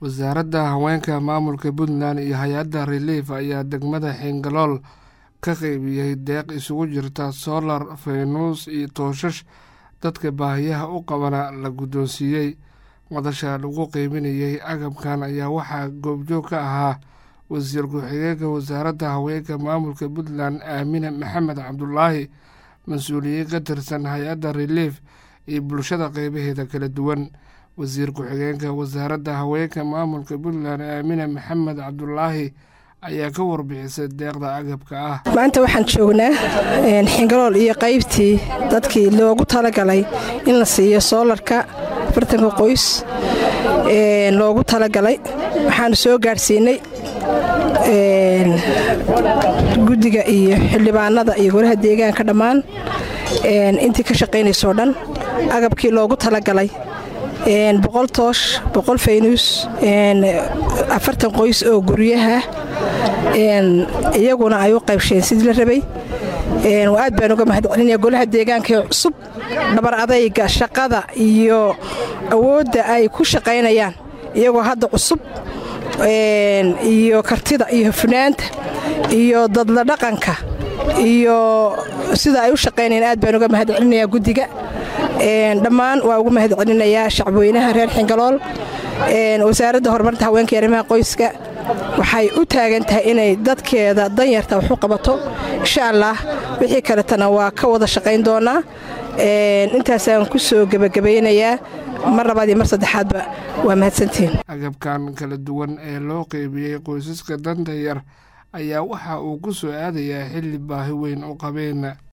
wasaaradda haweenka maamulka puntland iyo hay-adda relief ayaa degmada xingalool ka qeybiyey deeq isugu jirta solar faynuus iyo tooshash dadka baahiyaha u qabana la guddoonsiiyey madasha lagu qeybinayey agabkan ayaa waxaa goobjoog ka ahaa wasiir ku-xigeenka wasaaradda haweenka maamulka puntland aamine maxamed cabdulaahi mas-uuliyiin ka tirsan hay-adda relief iyo bulshada qeybaheeda kala duwan wasiir ku-xigeenka wasaaradda haweenka maamulka puntland aamine maxamed cabdulaahi ayaa ka warbixisay deeqda agabka ah maanta waxaan joognaa xingalool iyo qaybtii dadkii loogu talagalay in la siiyo soolarka afartanka qoys loogu talagalay waxaanu soo gaadhsiinay guddiga iyo xildhibaanada iyo golaha deegaanka dhammaan intii ka shaqaynaysoo dhan agabkii loogu talagalay boqol toosh boqol faynuus afartan qoys oo guryaha iyaguna ay u qaybsheen sidii la rabay aad baan uga mahad celinaya golaha deegaankaee cusub dhabar adayga shaqada iyo awoodda ay ku shaqaynayaan iyagoo hadda cusub iyo kartida iyo hufnaanta iyo dadla dhaqanka iyo sida ay u shaqaynayaan aad baan uga mahad celinayaa guddiga dhammaan waa ugu mahad celinayaa shacbweynaha reer xingalool wasaaradda horumarinta haweenka iyo arrimaha qoyska waxay u taagan tahay inay dadkeeda danyarta wax u qabato insha allah wixii kaletana waa ka wada shaqayn doonaa intaasaan ku soo gebagabaynayaa mar labaad iyo mar saddexaadba waa mahadsantihiin agabkan kala duwan ee loo qeybiyey qoysaska danta yar ayaa waxa uu ku soo aadayaa xilli baahi weyn u qabeen